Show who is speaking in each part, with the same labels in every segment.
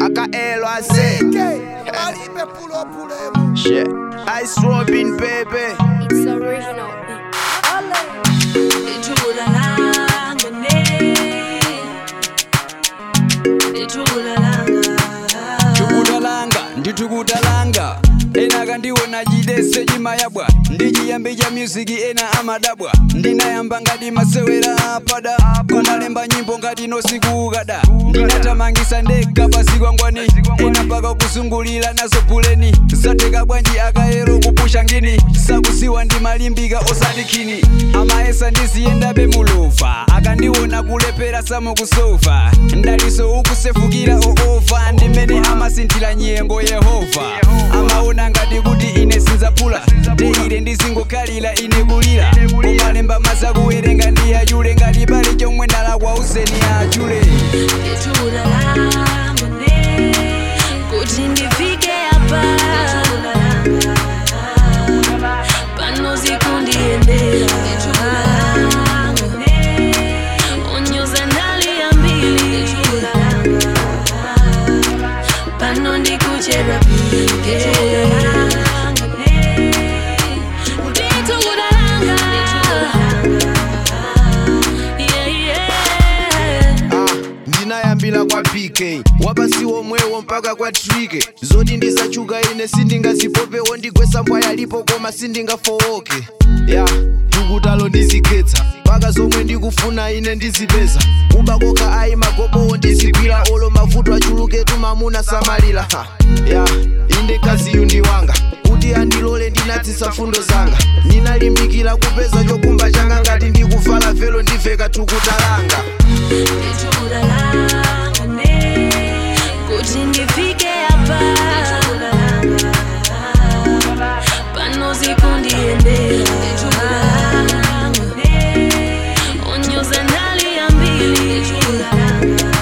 Speaker 1: akaelo ase
Speaker 2: alibe pulopulemu
Speaker 1: Shit. Ice Robin baby
Speaker 3: It's original.
Speaker 4: Ithula langa ne Ithula langa
Speaker 5: tukutalanga nditukutalanga ena kandiwona chidese chimayabwa ndichiyambi cha musiki ena amadabwa ndinayamba ngati masewera apada konalemba nyimbo ngati nosikukada ndinatamangisa ndekha pasi kwangwani ena mpaka kusungulira nazo buleni zateka bwanji akayero kupusha ngini sakusiwa ndimalimbika osati khini amaesa ndiziyendabe mulova akandiwona kulepera samukusofa ndaliso ukusefukira oofa ndimene amasinthira nyengo yehova amaona ngati kuti ine sinzapula teire ndizingokhalira ine kulira kumalemba mazakuwerenga ndi achule ngati pali chomwe ndalakwa useni achule
Speaker 4: Ithula langa ne Kuti ndifike apa Ithula langa Pano zikundiyendera Ithula langa ne Onyoza ndali ambili Ithula langa Pano ndikuchera pike Ithula langa ne Ithula langa Yeah, yeah
Speaker 1: ah, ndinayambira kwa pk wapasiwo mwewo mpaka kwa trike zoti ndizachuka ine sindingazipopewo ndigwesa mbwa yalipo koma sindingafowoke ya tukutalo ndizikhetsa mpaka zomwe ndikufuna ine ndizipeza kubakoka ayi magobowo ndizigwira olo mavuto achuluke tumamuna samalira ha. ya inde kaziyu ndi wanga kuti andilole ndinatsisa fundo zanga ndinalimbikira kupeza chokumba changa ngati ndikuvala velo ndiveka tukutalanga
Speaker 4: Ithula langa ne Kuti ndifike apa Ithula langa Pano zikundiyendera Ithula langa ne Onyoza ndali ambili Ithula langa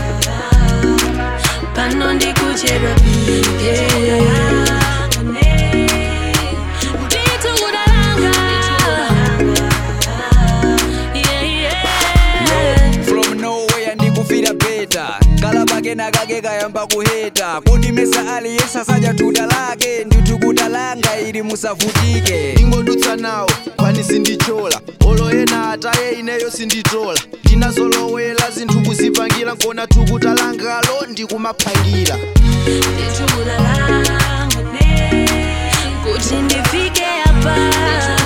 Speaker 4: Pano ndikuchera pike Ithula langa ne Ithula langa Yeah, yeah
Speaker 5: from nowhere ndikufira beta kalabakena kake kayamba kuheta kuti mesa aliyesa saja tuta lake nditukuta langa ili musavutike
Speaker 1: ingodutsa nawo kwani sindichola olo ena ataye ineyo sinditola ndinazolowela zinthu kuzipangira nkona tukutalangalo ndikumaphangira
Speaker 4: Ithula langa ne Kuti ndifike apa